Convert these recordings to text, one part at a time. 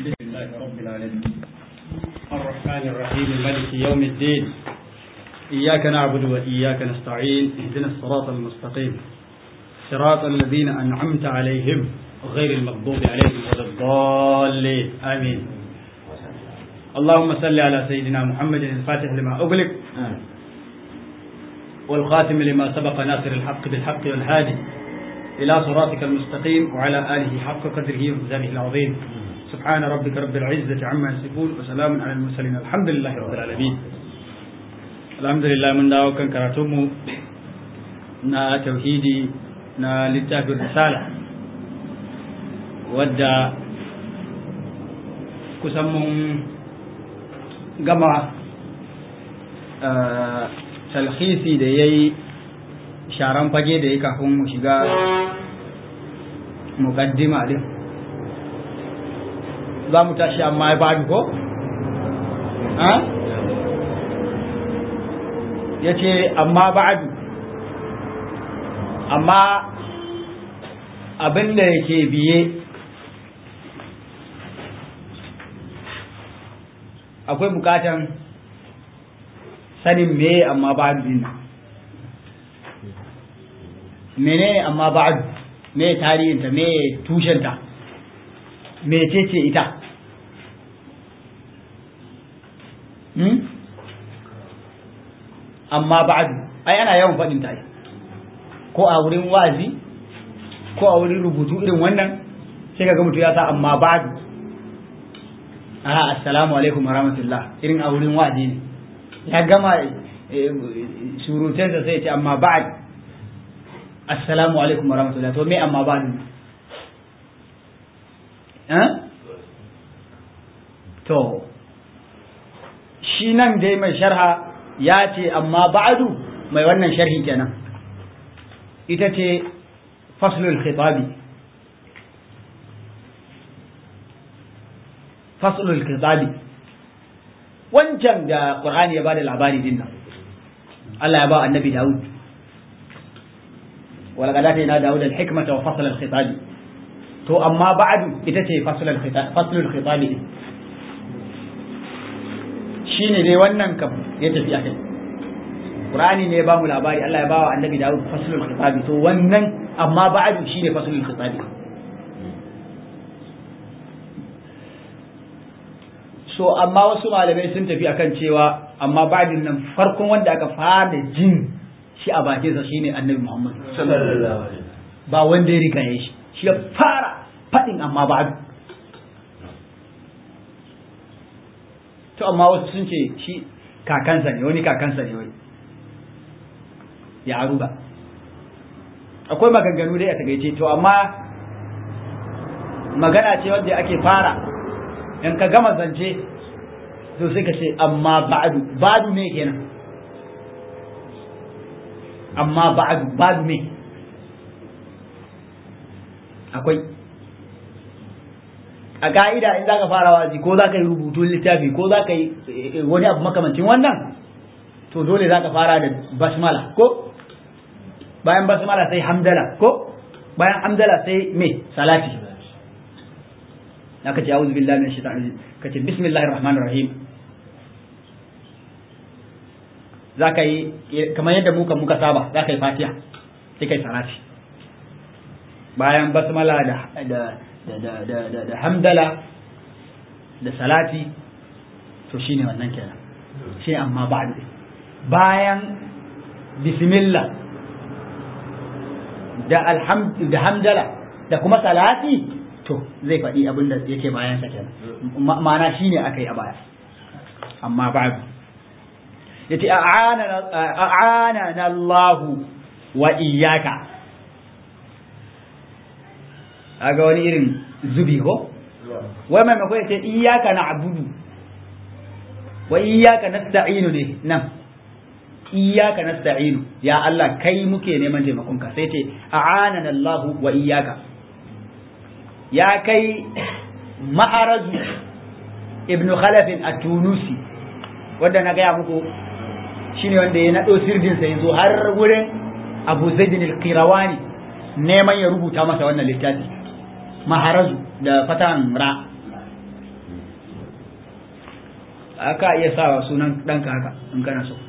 بسم الله رب العالمين الرحمن الرحيم مالك يوم الدين إياك نعبد وإياك نستعين اهدنا الصراط المستقيم صراط الذين أنعمت عليهم غير المغضوب عليهم ولا الضالين آمين اللهم صل على سيدنا محمد الفاتح لما أغلق والخاتم لما سبق ناصر الحق بالحق والهادي إلى صراطك المستقيم وعلى آله حق قدره وميزانه العظيم سبحان ربك رب العزة عما يصفون وسلام على المرسلين الحمد لله رب العالمين الحمد لله من دعوة كان كراتمه نا توحيدي نا لتاف الرسالة ودى كسمهم gama talhisi da ya yi sharan fage da ya kafin mu shiga mukaddima din za mu tashi amma ya badu ko? ya ce amma ba'adu amma abin da yake biye akwai bukatan sanin me amma ba'adu din menene amma ba'adu me tarihinta me tushenta me ce ita hmm? amma ba'adu ai ana yawan faɗin ta ko a wurin wazi ko a wurin rubutu irin wannan sai kaga mutum ya sa amma ba'adu ah assalamu alaikum warahmatullah irin a wurin wazi ne ya gama surutansa sai ce amma ba'ad assalamu alaikum warahmatullah to me amma ba'adu eh to shi nan dai mai sharha ya ce amma ba'adu mai wannan sharhi kenan ita ce faslul khitabi faslul khitabi wancan da qur'ani ya bada labari din nan Allah ya ba annabi Dawud wala qad atayna Dawud al-hikmata wa fasla al-khitabi to amma ba'du ita ce faslul khitabi faslul khitabi shi ne dai wannan kam ya tafi a kai Qur'ani ne ya bamu labari Allah ya bawa annabi Dawud faslul khitabi to wannan amma ba'du shi ne faslul khitabi so amma wasu malamai sun tafi akan cewa amma ba'din nan farkon wanda aka fara jin shi a bakin sa shine annabi Muhammad sallallahu alaihi ba wanda ya riga ya shi shi ya fara fadin amma ba'du to amma wasu sun ce shi kakansa ne wani kakansa ne wai ya aruba akwai maganganu dai a tagaice to amma magana ce wanda ake fara in ka gama zance to sai ka ce amma ba'du ba'du me kenan amma ba'du ba'du me akwai a ka'ida in za ka fara wazi ko za ka yi rubutun littafi ko za ka yi wani abu makamancin wannan to dole za ka fara da basmala ko bayan basmala sai hamdala ko bayan hamdala sai me salati aka ce a'udhu billahi minash shaitanir rajim kace bismillahir rahmanir rahim za ka yi kamar yadda muka muka saba za ka yi fatiha sai kai salati bayan basmala da da hamdala da salati to shine wannan kenan shi amma ba'du bayan bismillah da alhamd da hamdala da kuma salati to zai faɗi abin da yake bayan sa kenan ma'ana shine akai a baya amma ba'du yace a'ana a'ana Allah wa iyyaka aga wani irin zubi ko wai maimakon ya ce iyaka na abudu wa iyaka nasta'inu ne nan iyaka nasta'inu ya Allah kai muke neman taimakon ka sai ce a'anana Allah wa iyaka ya kai ma'arazu ibn khalaf at-tunusi wanda na gaya muku shine wanda ya nado sirdin sa yazo har wurin Abu Zaid al-Qirawani neman ya rubuta masa wannan littafi maharazu da fatan ra aka iya sa sunan ɗanka haka in kana so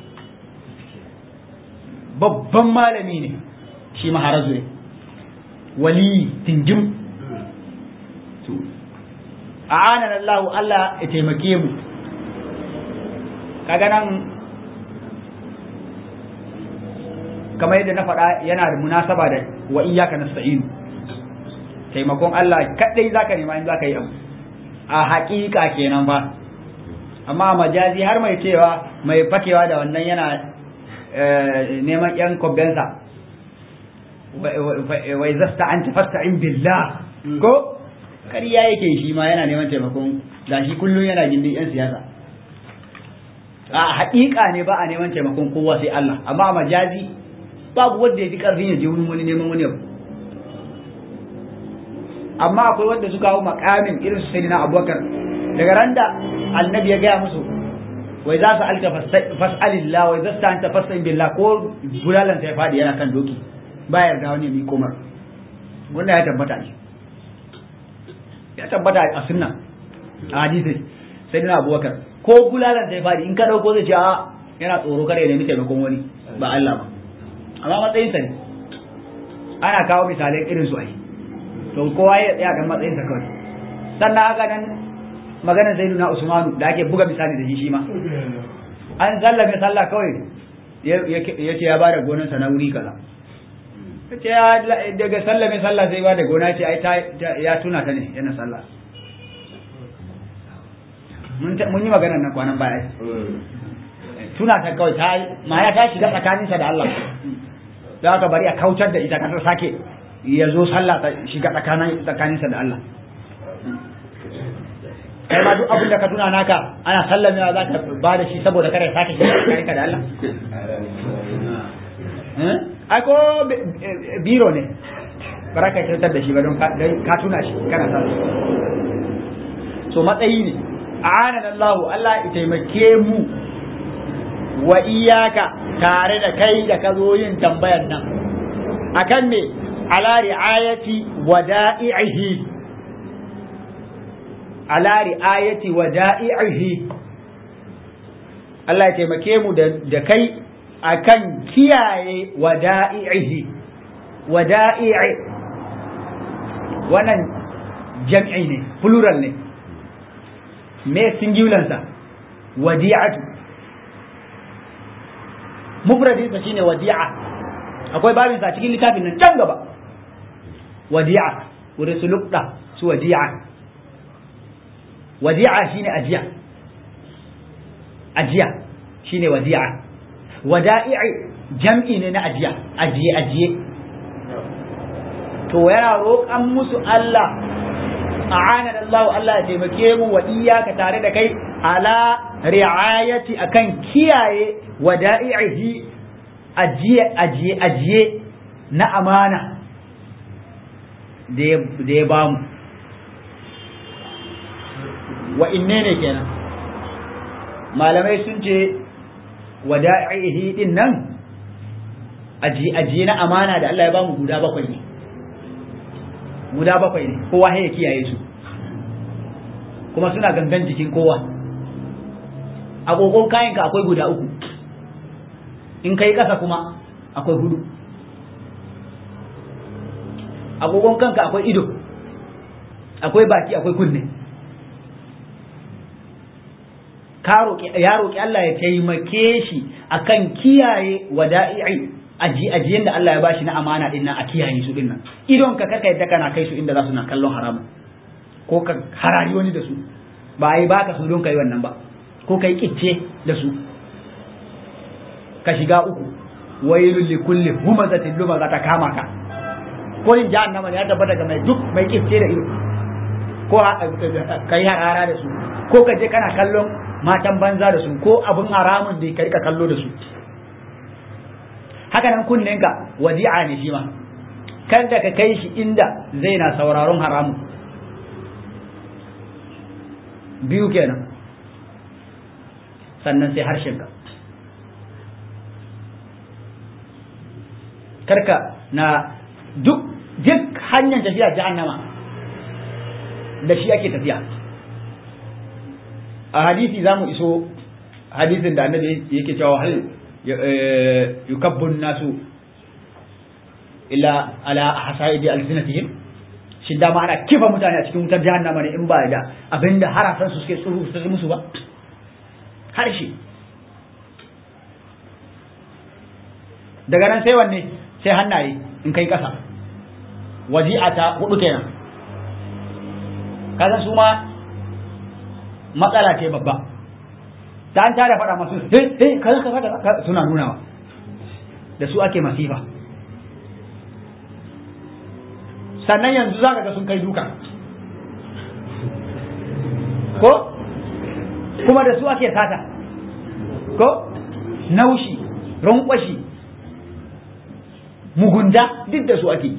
babban malami ne shi maharazu ne wali tinjim a anan Allah Allah ya taimake mu kaga nan kamar yadda na faɗa yana da munasaba da wa iyyaka nasta'in taimakon Allah kadai zaka nema in zaka yi abu a haƙiƙa kenan ba amma majazi har mai cewa mai fakewa da wannan yana neman yan kobensa wai zasta an tafasta'in billah ko ƙarya yake shi ma yana neman taimakon da shi kullum yana gindin yan siyasa a haƙiƙa ne ba a neman taimakon kowa sai Allah amma majazi babu wanda ya fi ƙarfin ya je wurin wani neman wani abu amma akwai wanda suka hau makamin irin su sayyidina abubakar daga randa annabi ya gaya musu wai za su alka fas'alillah wai za su ta anta fas'in billah ko bulalan sai fadi yana kan doki ba yarda wani mi komar wanda ya tabbata ne ya tabbata a sunna a hadisi sayyidina abubakar ko bulalan sai fadi in ka dauko zai ce a yana tsoro kare ya nemi taimakon wani ba Allah ba amma matsayinsa ne ana kawo misalai irin su ai to kowa ya tsaya kan matsayinsa kawai sannan haka nan maganar zaiduna usmanu da ake buga misali da shi shi ma an sallame sallah kawai ya ce ya ba da gonarsa na wuri kaza ce daga sallame sallah sai ba da gona ce ai ya tuna ta ne yana sallah mun yi maganar nan kwanan baya tuna ta kawai ta ma ya ta shiga tsakaninsa da Allah da aka bari a kautar da ita kasar sake ya zo sallah ta shiga tsakaninsa da Allah kai ma duk abin da ka tuna naka ana sallamewa za ka ba da shi saboda kare sake shiga tsakaninka da Allah ai ko biro ne ba ka kyautar da shi ba don ka tuna shi kana sa so matsayi ne a'anan Allah Allah ya taimake mu wa iyaka tare da kai da ka zo yin tambayar nan akan me ala ri'ayati wada'ihi ala ri'ayati wada'ihi Allah ya taimake mu da kai akan kiyaye wada'ihi wada'i'i wannan jam'i ne plural ne me singular sa wadi'atu mufradin sa shine wadi'a akwai babin sa cikin littafin nan can gaba wadi'a wurin su lukda su wadi'a wadi'a shine ajiya ajiya shine wadi'a wada'i'i jam'i ne na ajiya ajiye ajiye to yana roƙan musu Allah a'ana Allah Allah ya taimake mu wa iyyaka tare da kai ala ri'ayati akan kiyaye wada'ihi ajiye ajiye ajiye na amana da ya bamu wa inne ne kenan malamai sun ce wada'ihi din nan ajiye ajiye na amana da Allah ya bamu guda bakwai ne guda bakwai ne kowa ya kiyaye su kuma suna gangan jikin kowa agogon kayanka akwai guda uku in kai ƙasa kuma akwai hudu agogon kanka akwai ido akwai baki akwai kunne ya roƙi Allah ya taimake shi akan kiyaye wada'i'i ajiyen da Allah ya bashi na amana din nan a kiyaye su din nan idon ka kaka yadda kana kai su inda za su na kallon haramun ko ka harari wani da su ba ai baka su don kai wannan ba ko kai kicce da su ka shiga uku wailul li kulli humazatin lumaza ta kama ka ko in jahannama ne ya tabbata ga mai duk mai kicce da ido ko kai harara da su ko ka je kana kallon matan banza da su ko abin haramun da ka rika kallo da su haka nan kunnenka wadi'a ne shi ma kada ka kai shi inda zai na sauraron haramun biyu kenan sannan sai harshenka karka na duk duk hanyar tafiya jahannama da shi ake tafiya a hadisi zamu iso hadisin da annabi yake cewa hal yukabbun nasu illa ala hasaidi alsinatihim shin dama ana kifa mutane a cikin wutar jahannama ne in ba da abinda harafan su suke tsuru su musu ba harshe daga nan sai wanne sai hannaye in kai kasa waji'a ta hudu kenan kasan su ma matsala ce babba ta an tare faɗa masu eh eh kaza kaza suna nunawa da su ake masifa sannan yanzu za ka ga sun kai duka ko kuma da su ake sata ko naushi ronkwashi mugunta duk da su ake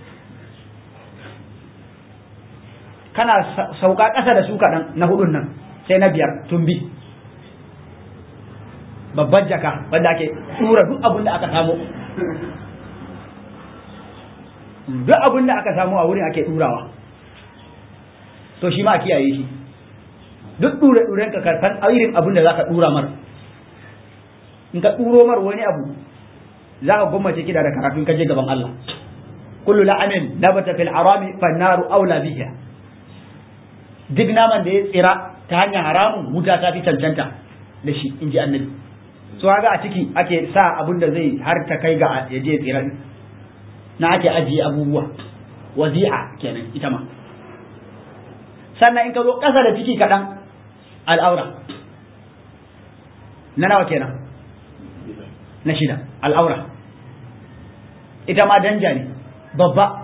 kana sauka ƙasa da su kaɗan na hudun nan sai na biyar tumbi babban jaka wanda ake tura duk abin da aka samu duk abin da aka samu a wurin ake ɗurawa to shi ma a kiyaye shi duk ɗure ɗuren ka karfan irin abin da za ka ɗura mar in ka ɗuro mar wani abu za ka gwammace kida da karatun kaje gaban Allah kullu la'amin nabata fil harami fannaru aula biha duk naman da ya tsira ta hanyar haramun wuta ta fi cancanta da shi in ji annabi so haka a ciki ake sa abin da zai har ta kai ga ya je tsira na ake ajiye abubuwa wazi'a kenan ita ma sannan in ka zo ƙasa da ciki kaɗan al'aura na nawa kenan na shida al'aura ita ma danja ne babba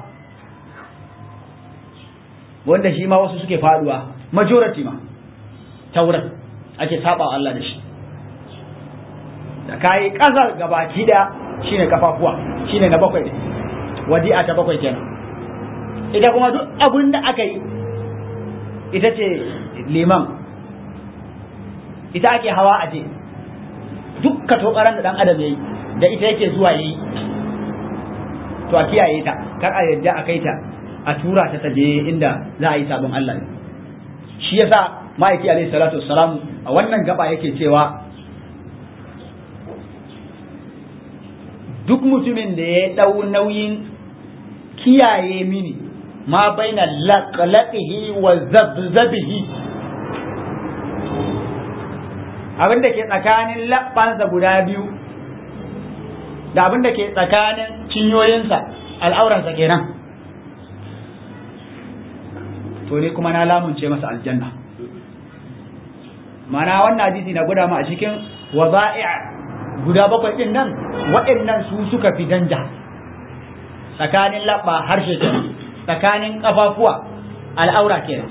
wanda shi ma wasu suke faduwa majority ma ta wurin ake saba Allah da shi da kayi ƙasar gabaki da shine kafafuwa shine na bakwai wadi'a ta bakwai kenan ita kuma duk abin da aka yi ita ce liman ita ake hawa a je duk ka tokaran da dan adam yayi da ita yake zuwa yayi to a kiyaye ta kar a yadda a kai ta a tura ta taje inda za a yi sabon Allah shi yasa ma'aiki alaihi salatu wassalam a wannan gaba yake cewa duk mutumin da ya dau nauyin kiyaye mini ma baina laqlaqihi wa zabzabihi abin da ke tsakanin labbansa guda biyu da abin da ke tsakanin cinyoyinsa al'auransa kenan to ne kuma na lamunce masa aljanna mana wannan hadisi na guda ma a cikin waza'i guda bakwai din nan waɗannan su suka fi danja tsakanin labba harshe kenan tsakanin kafafuwa al'aura kenan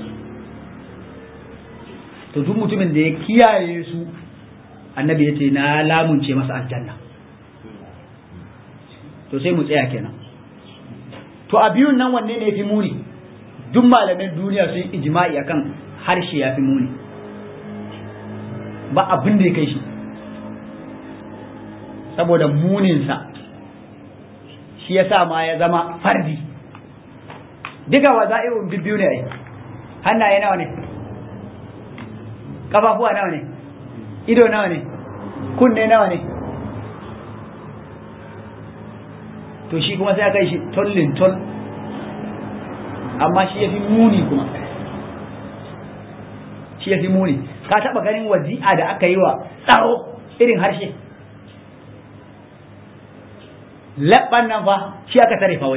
to duk mutumin da ya kiyaye su annabi ya ce na lamunce masa aljanna to sai mu tsaya kenan to a biyun nan wanne ne fi muni duk malaman duniya sun ijma'i akan harshe ya fi muni ba abin da ya kai shi saboda muninsa shi ya sa ma ya zama fardi duka waza'i'un bibbiyu ne ai hannaye nawa ne kafafuwa nawa ne ido nawa ne kunne nawa ne to shi kuma sai aka yi shi tollin toll amma shi ya fi muni kuma shi ya fi muni ka taba ganin wazi'a da aka yi wa tsaro irin harshe labban nan fa shi aka tare fa wai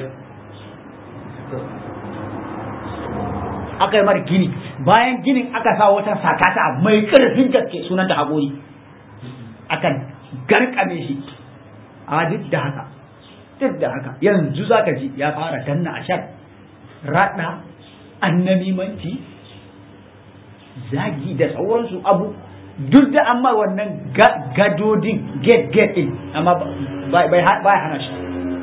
aka yi mara gini bayan ginin aka sa wata sakata mai ƙarfin gaske sunanta haƙori akan garkame shi a duk da haka duk da haka yanzu za ka ji ya fara danna a shar raɗa annamimanci zagi da sauransu abu duk da amma wannan gadodin get get in amma bai hana shi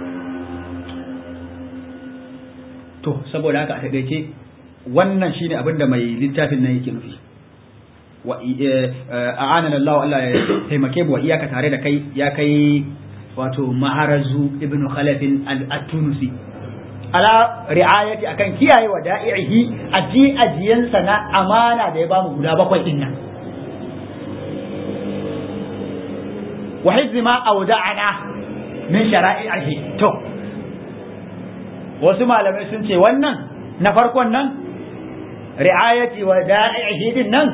to saboda haka a taƙaice wannan shine abin da mai littafin nan yake nufi wa a'anana Allah Allah ya taimake mu wa iyaka tare da kai ya kai wato maharazu ibn khalafin al-tunusi ala ri'ayati akan kiyaye wa da'ihi aji ajiyansa na amana da ya bamu guda bakwai din nan wa hizzi ma awda'ana min shara'i'ihi to wasu malamai sun ce wannan na farkon nan ri'ayati wa da'i'ihi din nan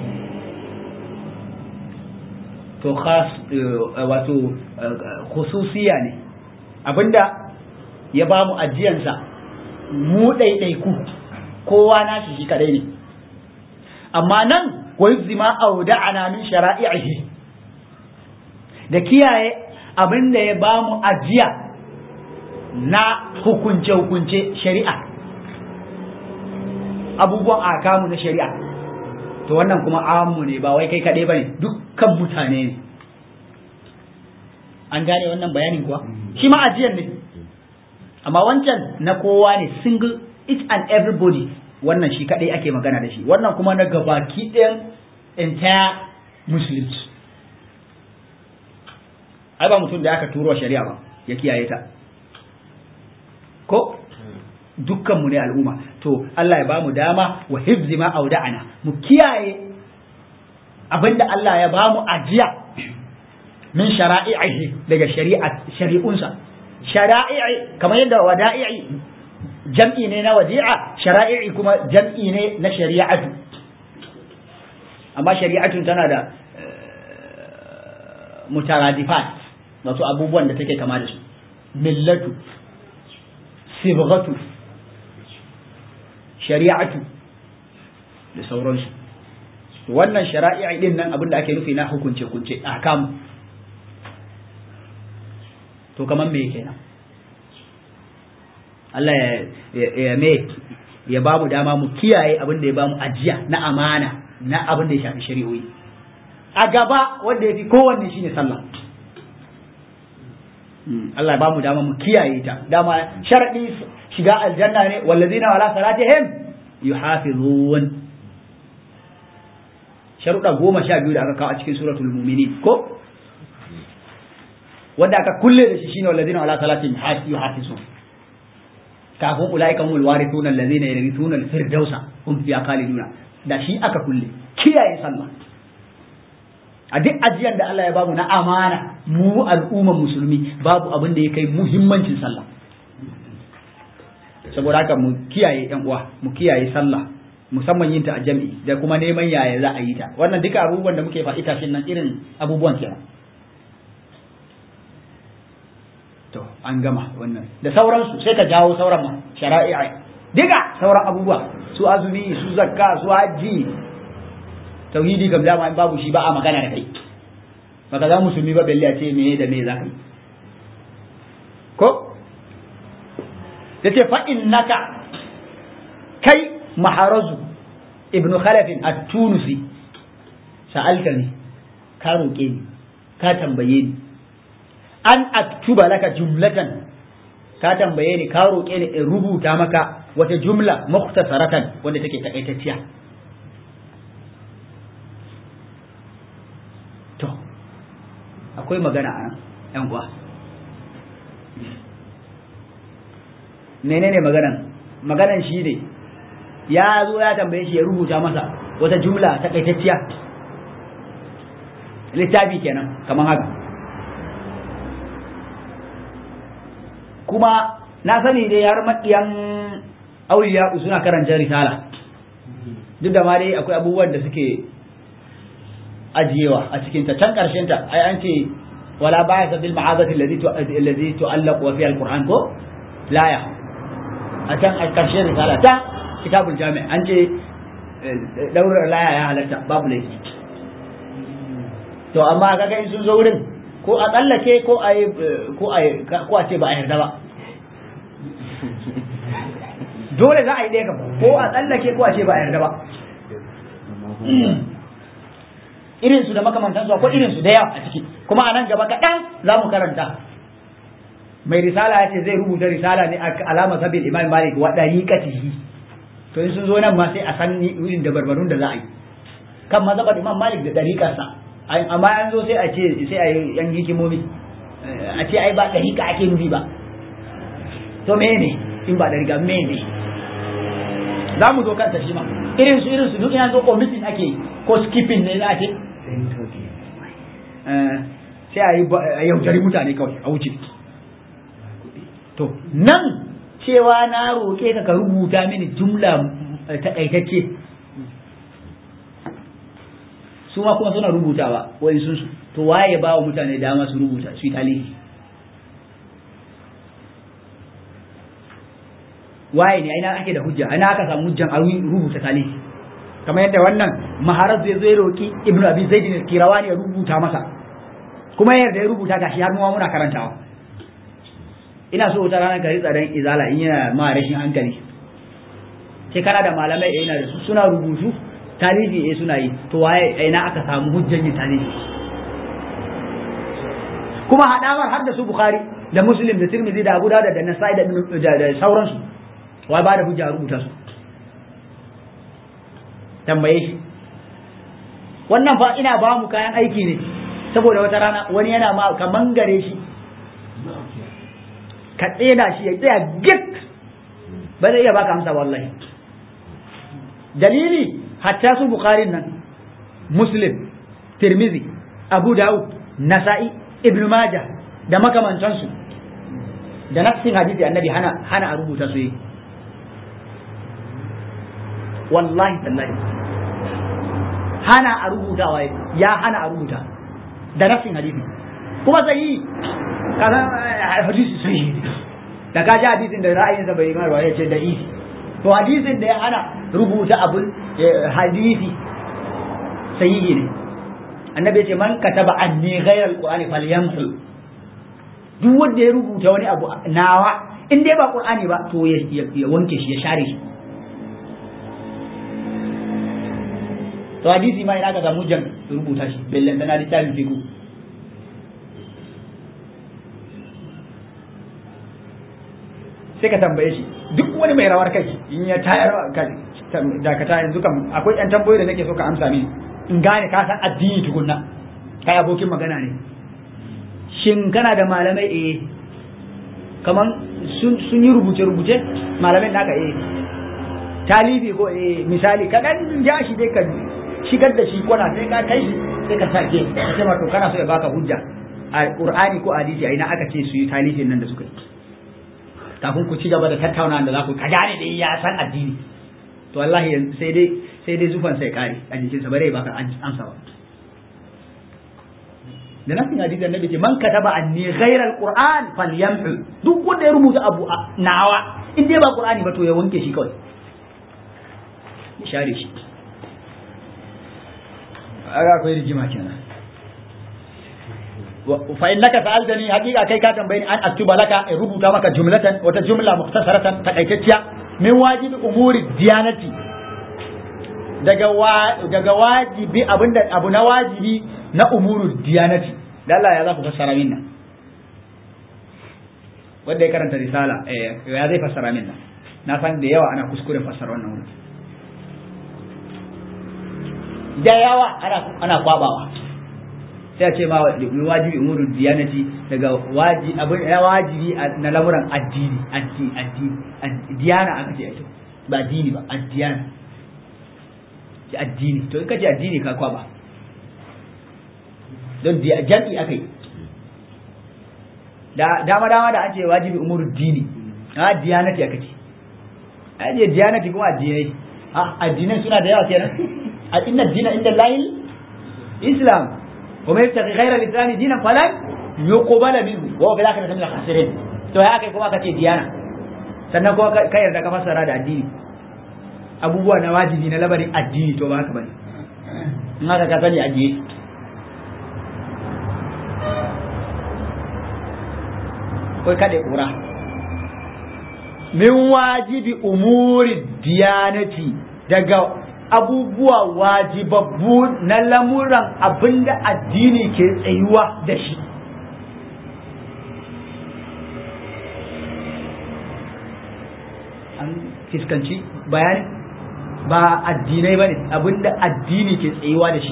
to khas wato khususiya ne abinda ya ba mu ajiyansa mu ɗaiɗaiku kowa nashi shi kadai ne amma nan wa yuzima auda'ana min shara'i'ihi da kiyaye abinda ya ba mu ajiya na hukunce-hukunce shari'a abubuwan akamu na shari'a to wannan kuma amu ne ba wai kai kaɗai ba ne dukkan mutane ne an gane wannan bayanin kuwa shi ma ajiyar ne amma wancan na kowa ne single each and everybody wannan shi kaɗai ake magana da shi wannan kuma na gabaki ɗayan entire muslims ai ba mutum da aka turo shari'a ba ya kiyaye ta ko dukkanmu ne al'umma to Allah ya ba mu dama wa hifzi ma auda'ana mu kiyaye abinda Allah ya ba mu ajiya min shara'i'ihi daga shari'a shari'unsa shara'i'i kamar yadda wada'i'i jam'i ne na wadi'a shara'i'i kuma jam'i ne na shari'atu amma shari'atun tana da mutaradifat wato abubuwan da take kama da su millatu sibghatu shari'atu da sauransu wannan shari'a din nan abin da ake nufi na hukunce hukunce ahkam to kaman me kenan Allah ya ya me ya bamu dama mu kiyaye abin da ya bamu ajiya na amana na abin da ya shafi shari'o'i a gaba wanda ya fi kowanne shine sallah Allah ya bamu dama mu kiyaye ta dama sharadi shiga aljanna ne wallazina wala salatihim yuhafizun sharuɗa goma sha biyu da aka kawo a cikin suratul muminin ko wanda aka kulle da shi shine wallazina wala salatihim yuhafizun kafin ulaika humul warithuna allazina yarithuna al-firdausa hum fiha khaliduna da shi aka kulle kiyaye sallah a duk ajiyar da Allah ya bamu na amana mu al'umman musulmi babu abin da ya kai muhimmancin sallah saboda haka mu kiyaye yan uwa mu kiyaye sallah musamman yin ta a jami'i da kuma neman yaya za a yi ta wannan duka abubuwan da muke faɗi tashin nan irin abubuwan kenan to an gama wannan da sauransu sai ka jawo sauran ma shara'i'a duka sauran abubuwa su azumi su zakka su hajji tauhidi kam dama in babu shi ba a magana da kai baka za musulmi ba belle a ce me da me za ka yi ko yace fa innaka kai maharazu ibn khalafin at-tunisi sa'alta ni ka roƙe ni ka tambaye ni an aktuba laka jumlatan ka tambaye ni ka roƙe ni in rubuta maka wata jumla mukhtasaratan wanda take takaitacciya to akwai magana a nan yan uwa menene maganan maganan shi ne ya zo ya tambaye shi ya rubuta masa wata jumla takaitacciya littafi kenan kamar haka kuma na sani dai har maƙiyan auliya suna karanta risala duk da ma dai akwai abubuwan da suke ajiyewa a cikin ta can karshen ta ai an ce wala baya bil ma'azati allazi tu'allaq wa fi alquran ko laya a can a karshen risala ta kitabul jami' an ce daurar laya ya halatta babu laifi to amma kaga in sun zo wurin ko a tsallake ko a ko a ko a ce ba a yarda ba dole za a yi ɗaya ko a tsallake ko a ce ba a yarda ba irin su da makamantan su akwai irin su da yawa a ciki kuma a nan gaba kaɗan za mu karanta mai risala ya ce zai rubuta risala ne a alama sabil imam malik wa dariqatihi to in sun zo nan ma sai a san irin da barbarun da za a yi kan mazhabar imam malik da dariqarsa amma an zo sai a ce sai a yi yan hikimomi a ce ai ba dariqa ake nufi ba to me ne in ba dariqa me ne za mu zo kanta shi ma irin su irin su duk ina zo omitting ake ko skipping ne za a ce sai a yi yaudari mutane kawai a wuce to nan cewa na roƙe ka ka rubuta mini jumla taƙaitacce su ma kuma suna rubutawa wani sun to waye ba wa mutane dama su rubuta su yi talihi waye ne aina ake da hujja aina aka samu hujjan a rubuta talihi kamar yadda wannan maharar zai zo ya roki ibnu abi zaid ne kirawani ya rubuta masa kuma yadda ya rubuta gashi har mu muna karantawa ina so wata ranar ka ritsa dan izala in yana ma rashin hankali sai kana da malamai eh ina da su suna rubutu tarihi eh suna yi to waye ina aka samu hujjan yin tarihi kuma hadawar har da su bukhari da muslim da tirmidhi da abu dawud da nasai da da sauransu wai ba da hujja a rubuta su tambaye shi wannan fa ina ba mu kayan aiki ne saboda wata rana wani yana ma ka mangare shi ka tsena shi ya tsaya git ba zai iya baka amsa wallahi dalili hatta su bukharin nan muslim tirmizi abu dawud nasa'i ibn majah da makamantansu da nafsin hadisi annabi hana hana a rubuta su yi wallahi tallahi hana a rubuta ya hana a rubuta da nafsin hadisi kuma sai kaza hadisi sai da ka ji hadisin da ra'ayinsa bai mai ba ya ce da isi to hadisin da ya hana rubuta abun hadisi sahihi ne annabi ce man kataba anni ghayra alqur'ani falyamhu duk wanda ya rubuta wani abu nawa in dai ba qur'ani ba to ya wanke shi ya share shi to hadisi ma ina ka samu jan rubuta shi bellan dana littafin fiqh sai ka tambaye shi duk wani mai rawar kai in ya tayar kai dakata yanzu kam akwai yan tambayoyi da nake so ka amsa mini in gane ka san addini tukunna kai abokin magana ne shin kana da malamai eh kaman sun sun yi rubuce rubuce malamai naka eh talibi ko eh misali ka dan ja shi dai ka shigar da shi kwana sai ka kai shi sai ka sake sai ma to kana so ya baka hujja a qur'ani ko hadisi a ina aka ce su yi talibin nan da suka yi kafin ku ci gaba da tattaunawa da za ku ka gane da ya san addini to wallahi sai dai sai dai zufan sai kare a jikin sa bare baka amsa ba da nasin hadisi annabi ce man kataba anni ghayra alquran falyamhu duk wanda ya rubuta abu nawa in dai ba qur'ani ba to ya wanke shi kawai ya share shi aga akwai rigima kenan fa innaka sa'altani haqiqa kai ka tambaye ni an aktuba laka in rubuta maka jumlatan wata jumla mukhtasaratan takaitacciya min wajibi umuri diyanati daga wa daga wajibi abinda abu na wajibi na umuru diyanati Allah ya za ku fassara min nan wanda ya karanta risala eh ya zai fassara min nan na san da yawa ana kuskure fassara wannan wurin da yawa ana ana kwabawa sai a ce ma wajibi umuru diyanati daga wajibi abin ya wajibi na lamuran addini addini addini diyana aka ce ake ba addini ba addiyana ce addini to in ka ce addini ka kwaba don jam'i aka yi dama dama da an ce wajibi umuru dini a diyanati aka ce a ce diyanati kuma addinai addinai suna da yawa kenan a inna dina inda lahil islam ومن يبتغي غير الاسلام دينا فلن يقبل منه وهو في الاخره من الخاسرين to ya kai kuma ka ce diyana sannan kuma ka yarda ka fassara da addini abubuwa na wajibi na labarin addini to ba haka bane in haka ka sani ajiye kai kada kura min wajibi umuri diyanati daga abubuwa wajibabbu na lamuran abinda addini ke tsayuwa da shi an fiskanci bayani ba addinai ba ne abinda addini ke tsayuwa da shi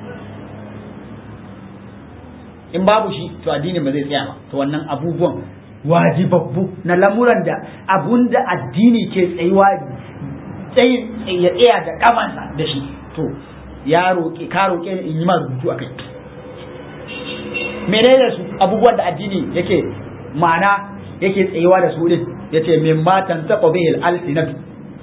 in babu shi to addini ba zai tsaya ba to wannan abubuwan wajibabbu na lamuran da abinda addini ke tsayuwa tsayin ya tsaya da kafansa da shi to ya roƙe ka roƙe ni in yi ma rubutu a kai menene su abubuwan da addini yake ma'ana yake tsayuwa da su din yace mimma tantaqu bihi al-alsinatu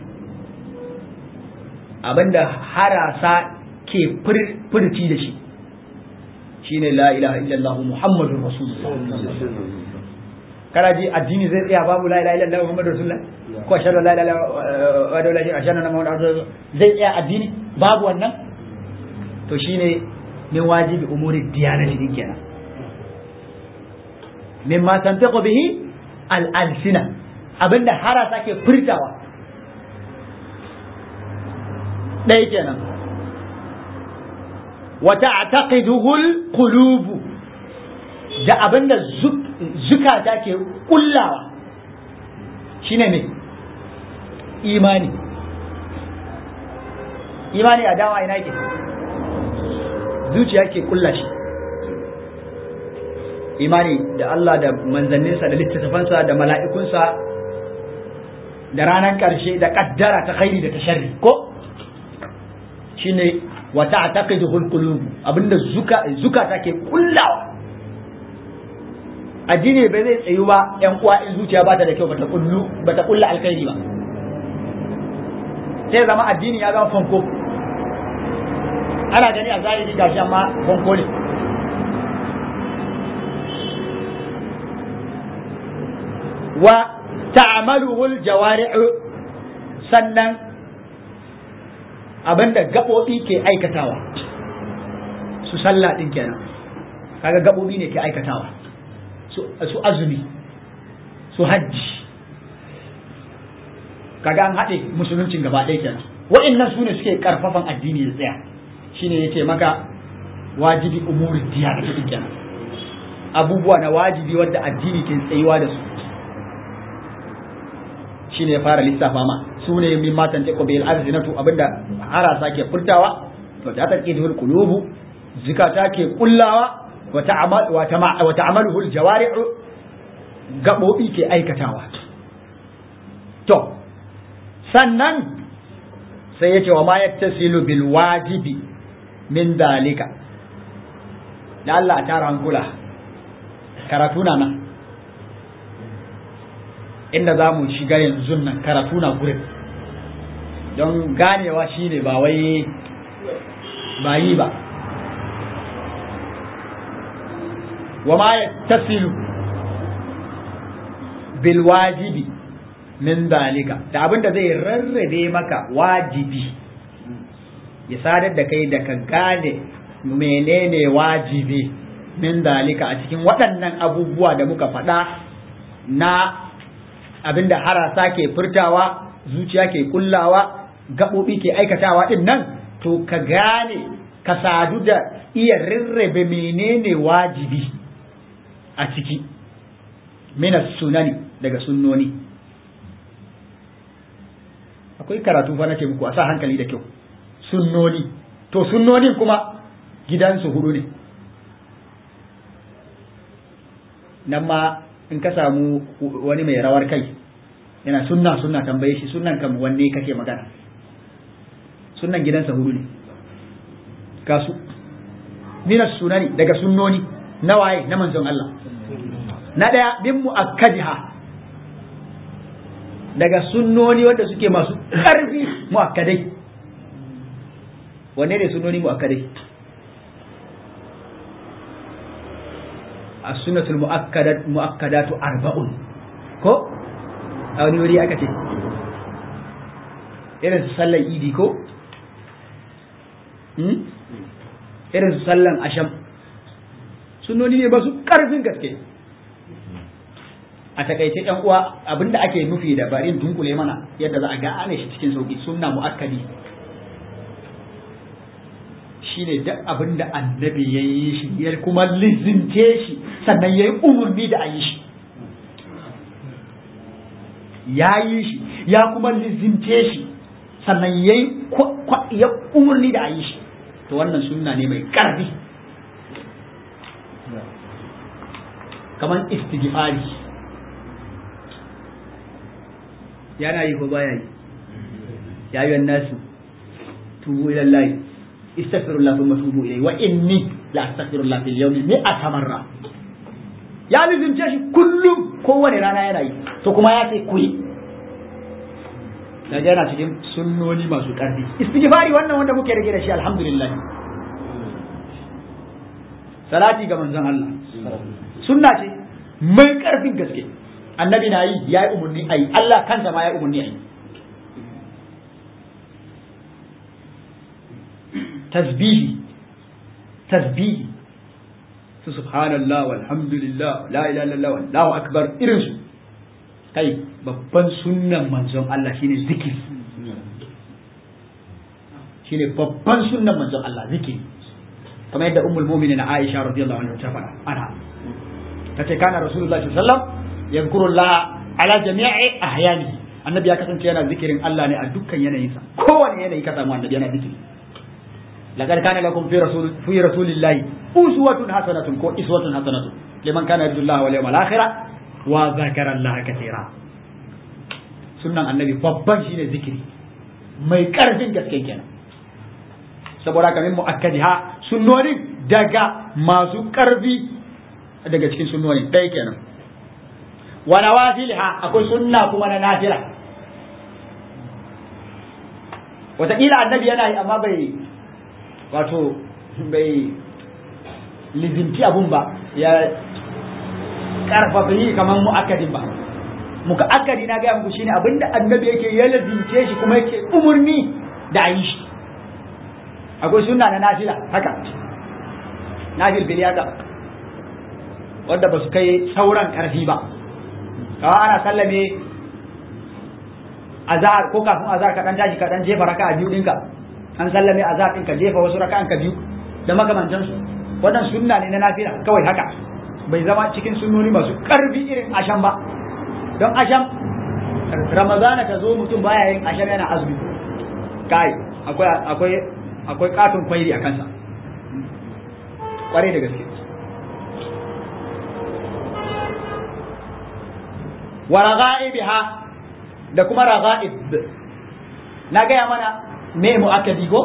abinda harasa ke furci da shi shine la ilaha illallah muhammadur rasulullah kana ji addini zai tsaya babu la ilaha illallah muhammadur rasulullah ko ashhadu la ilaha illallah wa la ilaha illallah muhammadur zai tsaya addini babu wannan to shine min wajibi umuri diyanati din kenan mimma tantiqu bihi al-alsina abinda harasa ke furtawa ɗaya kenan wa ta'taqiduhu al-qulub da abinda zukata ke kullawa shine me imani imani a dawa ina ke zuciya ke kulla shi imani da Allah da manzanninsa da littattafansa da mala'ikunsa da ranar ƙarshe da ƙaddara ta khairi da ta sharri ko shine wa ta'taqiduhu al-qulub abinda zuka zukata ke kullawa addini bai zai tsayu ba yan uwa in zuciya ba ta da kyau bata kullu bata kulla alkhairi ba sai zama addini ya zama fanko ana gani a zahiri gashi amma fanko ne wa ta'maluhu al-jawari'u sannan abinda gaɓoɓi ke aikatawa su sallah ɗin kenan kaga gaɓoɓi ne ke aikatawa su azumi su hajji kaga an haɗe musuluncin gaba ɗaya kenan wa'annan su ne suke ƙarfafan addini da tsaya shine yake maka wajibi umuri diya da ɗin kenan abubuwa na wajibi wadda addini ke tsayuwa da su shine ya fara lissafa ma su ne min matan ta qabil arzinatu abinda harasa ke furtawa to ta take da qulubu zikata ke kullawa wa ta'amal wa ta'amaluhu aljawari'u gabobi ke aikatawa to sannan sai yace wa ma yattasilu bil wajibi min dalika da Allah a tara hankula karatu na nan inda za mu shiga yanzu nan karatu na gurin don ganewa shine ba wai ba yi ba wa ma ya tasilu bil wajibi min dalika da abin da zai rarrabe maka wajibi ya sadar da kai da ka gane menene wajibi min dalika a cikin waɗannan abubuwa da muka faɗa na abinda harasa ke furtawa zuciya ke kullawa gaɓoɓi ke aikatawa ɗin nan to ka gane ka sadu da iya rarrabe menene wajibi a ciki minas sunani daga sunnoni akwai karatu fa nake muku a sa hankali da kyau sunnoni to sunnonin kuma gidansu hudu ne nan ma in ka samu wani mai rawar kai yana sunna sunna tambaye shi sunnan kam wanne kake magana sunnan gidansa hudu ne ga su minas sunani daga sunnoni na waye na manzon Allah na daya bin muakkadiha daga sunnoni wanda suke masu karfi muakkadai wanne ne sunnoni muakkadai as-sunnatul muakkadat muakkadatu arba'un ko a wani wuri aka ce irin su sallan idi ko irin su sallan asham sunoni ne ba su karfin gaske a takaice yan uwa abinda ake nufi da barin dunkule mana yadda za a gane shi cikin sauki sunna muakkadi shine duk abin da annabi ya yi shi ya kuma lizince shi sannan ya yi umarni da a yi shi ya yi shi ya kuma lizince shi sannan ya yi umarni da a yi shi to wannan sunna ne mai ƙarfi kamar istighfari yana yi ko baya yi ya yi nasu tubu ilallahi istaghfirullah thumma tubu ilayhi wa inni la astaghfirullah fil yawmi mi'ata marra ya lizince shi kullum kowane rana yana yi to kuma ya ce ku yi daga yana cikin sunnoni masu ƙarfi istighfari wannan wanda muke rage da shi alhamdulillah salati ga manzon Allah sunna ce mai ƙarfin gaske annabi na yi ya yi umarni a yi Allah kansa ma ya yi umarni a yi tasbihi tasbihi su subhanallah walhamdulillah la ilaha illallah wallahu akbar irin su kai babban sunnan manzon Allah shine zikiri shine babban sunnan manzon Allah zikiri kamar yadda ummul mu'minin Aisha radiyallahu anha ta faɗa ana tace kana rasulullahi sallallahu alaihi wasallam yadhkurullah ala jami'i ahyani annabi ya kasance yana zikirin Allah ne a dukkan yanayinsa kowane yanayi ka samu annabi yana zikiri laqad kana lakum fi rasul fi rasulillahi uswatun hasanatun ko iswatun hasanatun liman kana yarjullaha wal yawmal akhir wa zakara Allah katira sunnan annabi babban shine zikiri mai karfin gaske kenan saboda haka min muakkadiha sunnonin daga masu karfi daga cikin sunnonin ɗaya kenan wa nawafilha akwai sunna kuma na nafila wataƙila annabi yana yi amma bai wato bai lizinci abun ba ya karfafa yi kamar mu'akkadin ba muka akkadi na gaya muku shine abinda annabi yake ya lizince shi kuma yake umurni da a yi shi akwai sunna na nafila haka nafil bil haka wanda ba su kai sauran karfi ba kawa ana sallame azhar ko kafin azhar ka dan tashi ka dan jefa raka'a biyu dinka an sallame azhar din ka jefa wasu raka'an ka biyu da makamantan su wannan sunna ne na nafila kawai haka bai zama cikin sunnoni masu karfi irin asham ba don asham ramadana ta zo mutum baya yin asham yana azumi kai akwai akwai akwai katon kwairi a kansa kwarai da gaske wa raga'ibiha da kuma raga'ib na gaya mana me mu'akkadi ko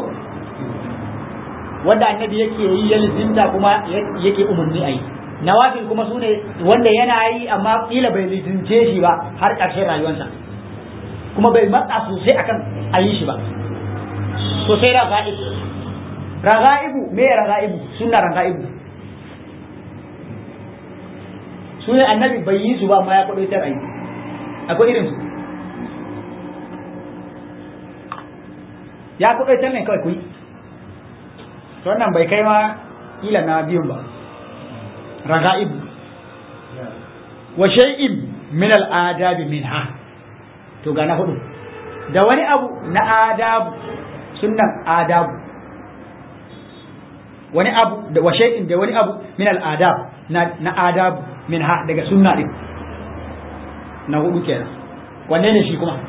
wanda annabi yake yi ya lizinta kuma yake umarni a yi nawafil kuma su ne wanda yana yi amma kila bai lizince shi ba har ƙarshen rayuwarsa kuma bai matsa sosai akan a yi shi ba sosai raga'ib raga'ibu me raga'ibu sunna raga'ibu su ne annabi bai yi su ba ma ya kwaɗo tar aiki akwai irin su ya kuɗaitar ne kawai kuyi to wannan bai kai ma kila na biyun ba raga'ib wa shay'in min al-adabi minha to ga na hudu da wani abu na adabu sunnan adabu wani abu da wa shay'in da wani abu min al-adab na na adabu minha daga sunna din na hudu kenan wanne ne shi kuma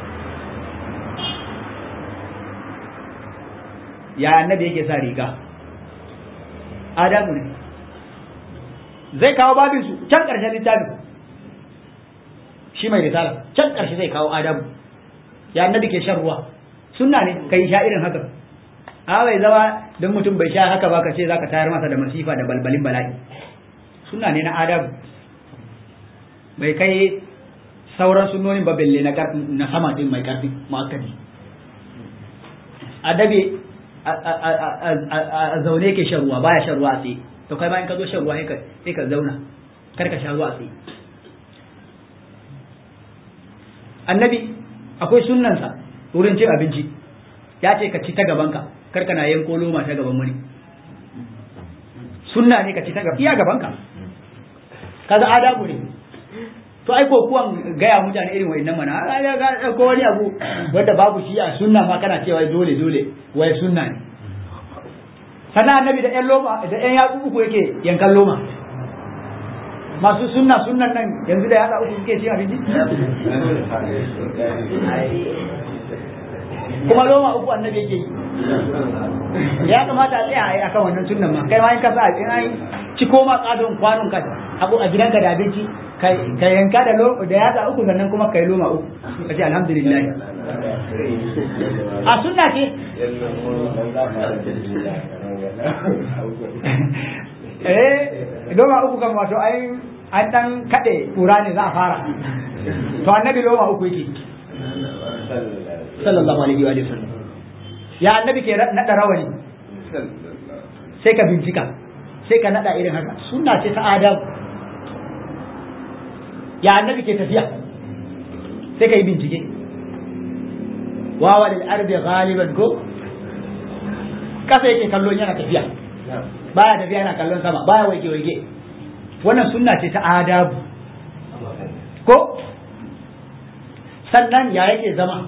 ya annabi yake sa riga adamu ne zai kawo babin su can ƙarshen littafin shi mai risala can ƙarshe zai kawo adamu ya annabi ke shan ruwa sunna ne kai sha irin haka a bai zama don mutum bai sha haka ba ka ce zaka tayar masa da masifa da balbalin bala'i sunna ne na adamu bai kai sauran sunnonin ba belle na sama din mai karfi mu'akkadi adabi a zaune ke shan ruwa baya shan ruwa a tsaye to kai bayan ka zo shan ruwa sai ka zauna kar ka sha ruwa a tsaye annabi akwai sunnansa wurin cin abinci ya ce ka ci ta gabanka kar ka na yanko loma ta gaban wani sunna ne ka ci ta gaban iya gabanka kaza adabu ne to ai ko kuwan gaya mutane irin wa'annan mana ko wani abu wanda babu shi a sunna ma kana cewa dole dole wai sunna ne sannan annabi da ƴan loma da ƴan yatsu uku yake yankan loma masu sunna sunnan nan yanzu da yatsa uku suke cin abinci kuma loma uku annabi yake yi ya kamata a tsaya a yi akan wannan sunnan ma kai ma in ka sa in ci koma tsadon kwanon ka abu a gidanka da abinci ka yanka da lo da yatsa uku sannan kuma kai loma uku ka ce alhamdulillah a sunna ce eh loma uku kan wato ai an dan kade kura ne za a fara to annabi loma uku yake sallallahu alaihi wa sallam ya annabi ke nada rawani sai ka bincika sai ka nada irin haka sunna ce ta adam ya annabi ke tafiya sai ka yi bincike wawa lil ardi ghaliban ko kasa yake kallon yana tafiya baya tafiya yana kallon sama baya waige waige wannan sunna ce ta adabu ko sannan ya yake zama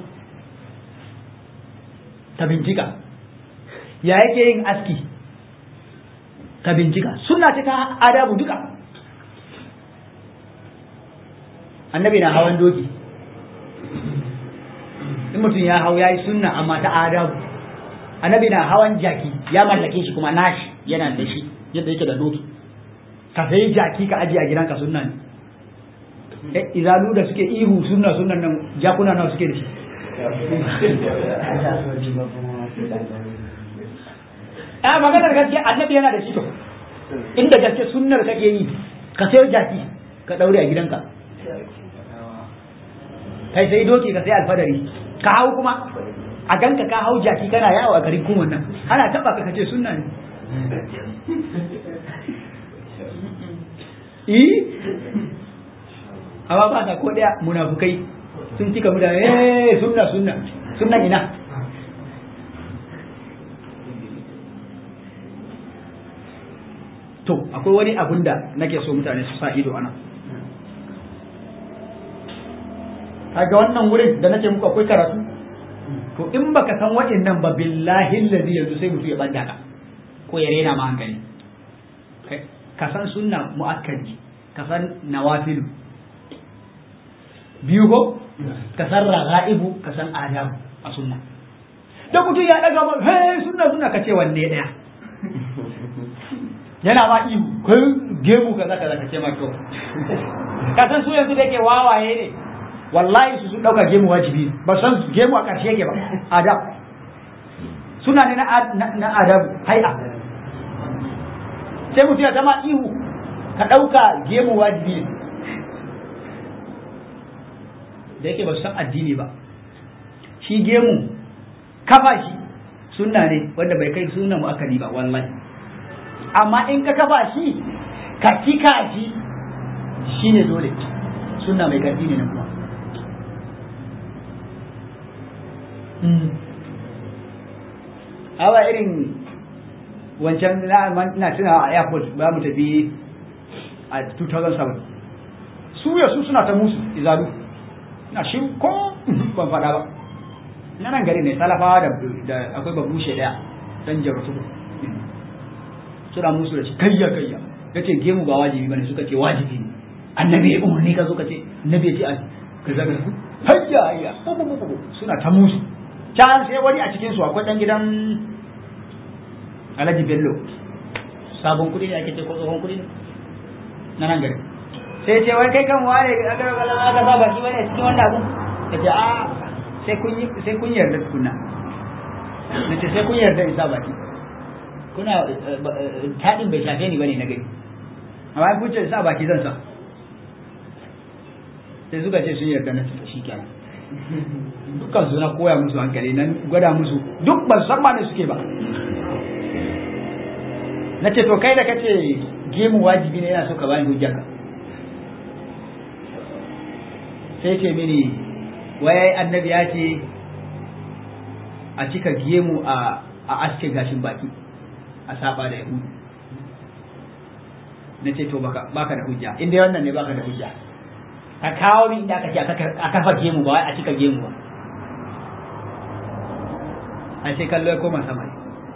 ka bincika ya yake yin aski ka bincika sunna ce ta adabu duka annabi na hawan doki in mutum ya hau ya yi sunna amma ta adabu annabi na hawan jaki ya mallake shi kuma nashi yana da shi yadda yake da doki ka sayi jaki ka ajiye a gidanka sunna ne izalu da suke ihu sunna sunnan nan jakuna nawa suke da shi a maganar gaskiya annabi yana da shi to inda gaske sunnar kake yi ka sayo jaki ka daure a gidanka kai sai doki ka sai alfadari ka hau kuma a ganka ka hau jaki kana yawo a garin kuma nan ana taba ka kace sunna ne eh amma ba ka ko daya munafukai sun cika mu da eh sunna sunna sunna ina to akwai wani abun da nake so mutane su sa ido ana kaga wannan wurin da nake muku akwai karatu to in baka san waɗannan ba billahi allazi yanzu sai mutu ya banda ka ko ya rena ma hankali ka san sunna muakkadi ka san nawafilu biyu ko ka san raga'ibu ka san adabu a sunna da mutum ya daga ba he sunna sunna ka ce wanne daya yana ma ihu kai gemu kaza kaza ka ce ma to ka san su yanzu da yake wawaye ne wallahi su sun dauka gemu wajibi ba san gemu a karshe yake ba adab suna ne na adab hai'a sai mutum ya zama ihu ka dauka gemu wajibi ne da yake ba su san addini ba shi gemu kafa shi sunna ne wanda bai kai sunna mu'akkadi ba wallahi amma in ka kafa shi ka cika shi shine dole sunna mai karfi ne na kuma awa irin wancan na tuna a airport ba mu tafi a 2007 su ya su suna ta musu izalu na shi ko ban faɗa ba na nan gari ne salafawa da akwai babushe ɗaya dan jarratu suna musu da shi kayya kayya ya ce gemu ba wajibi bane suka ce wajibi ne annabi ya umarni ka zo ka ce annabi ya ce a ka zaga hayya hayya suna ta musu can sai wani a cikin su akwai dan gidan Alhaji Bello sabon kuɗi ne ake ce ko tsohon kuɗi ne na nan gari sai ce wai kai kan ware aka aka sa baki bane cikin wannan abun ka ce a sai kun yi sai kun yarda tukunna na ce sai kun yarda in sa baki kuna taɗin bai shafe ni bane na gari amma kun ce sa baki zan sa sai suka ce sun yarda na shi kenan dukkan su na koya musu hankali nan gwada musu duk ban san ma ne suke ba na ce to kai da kace gemu wajibi ne yana so ka bani hujjarka sai ce mini wai annabi ya ce a cika gemu a a aske gashin baki a saba da yahudu na ce to baka baka da hujja inda wannan ne baka da hujja ka kawo min inda aka ce a kafa gemu ba wai a cika gemu ba a ce kallo ya koma sama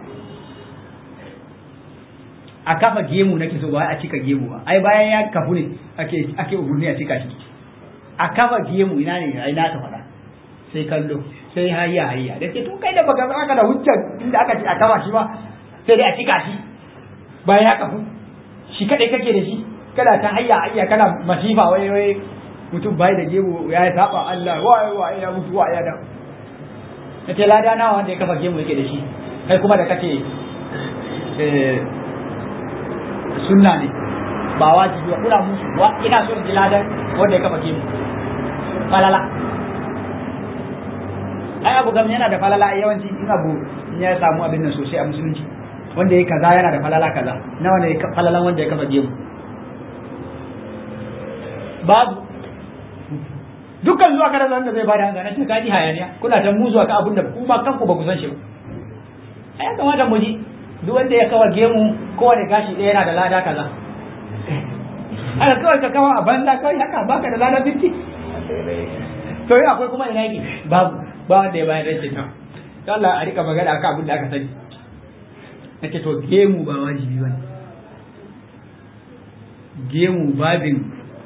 a kafa gemu nake so ba wai a cika gemu ba ai bayan ya kafu ne ake ake umurni a cika shi a kafa gemu ina ne ai na ka faɗa sai kallo sai hayya hayya da ke to kai da baka aka da hujjar inda aka ce a kafa shi ba sai dai a cika shi bayan ya kafu shi kadai kake da shi kana ta hayya hayya kana masifa wai wai mutum bai da gemu ya saba Allah wai wai ya mutu wai ya da nace lada nawa wanda ya kafa gemu yake da shi kai kuma da kake eh sunna ne ba wajibi ba kuna musu wa ina so in ji ladan wanda ya kafa gemu falala ai abu gam yana da falala a yawanci in abu ya samu abin nan sosai a musulunci wanda ya kaza yana da falala kaza nawa ne falalan wanda ya kafa gemu babu dukkan zuwa kada zan da zai bada hankali ce kaji hayaniya kuna ta mu zuwa ka abin da kuma kanku ba ku san shi ba ai ya kamata mu ji duk wanda ya kawa gemu kowane gashi ɗaya yana da lada kaza haka kawai ka kawo a banza kawai haka baka da lada 50 to yi akwai kuma ina yake babu ba wanda ya bayar rashin ta Allah a rika magana akan abin da aka sani nake to gemu ba wajibi bane gemu babin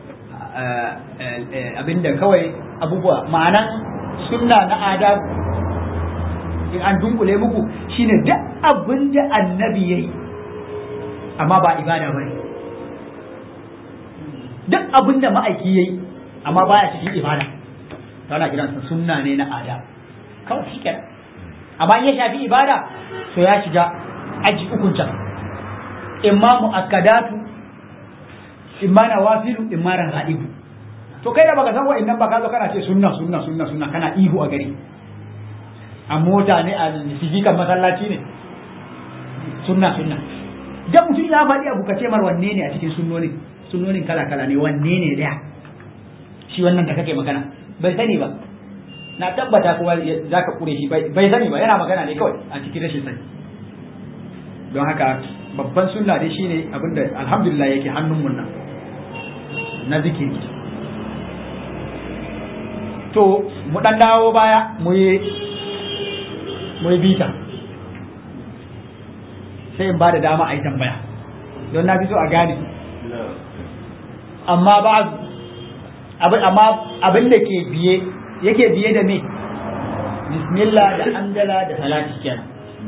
abinda kawai abubuwa ma'anan sunna na adabu in an dunkule muku shine duk abin da annabi yayi amma ba ibada bane duk abin da ma'aiki yayi amma baya cikin ibada tana kiransa sunna ne na adab kawai shi kenan amma in ya shafi ibada to ya shiga aji ukun can imma mu'akkadatu imma nawafilu imma rangaibu to kai da baka san wa'annan ba ka zo kana ce sunna sunna sunna sunna kana ihu a gari a mota ne a sigikan masallaci ne sunna sunna da mutum ya faɗi abu ka ce mar wanne ne a cikin sunnonin sunnonin kala kala ne wanne ne daya shi wannan da kake magana bai sani ba na tabbata kuma za ka kure shi bai sani ba yana magana ne kawai a cikin rashin sani don haka babban sunna dai shine abinda alhamdulillah yake hannun mun nan na zikiri to mu dan dawo baya mu yi mu yi bita sai in ba da dama a yi tambaya don na fi so a gane amma ba abin amma abin da ke biye yake biye da me bismillah da andala da salati kenan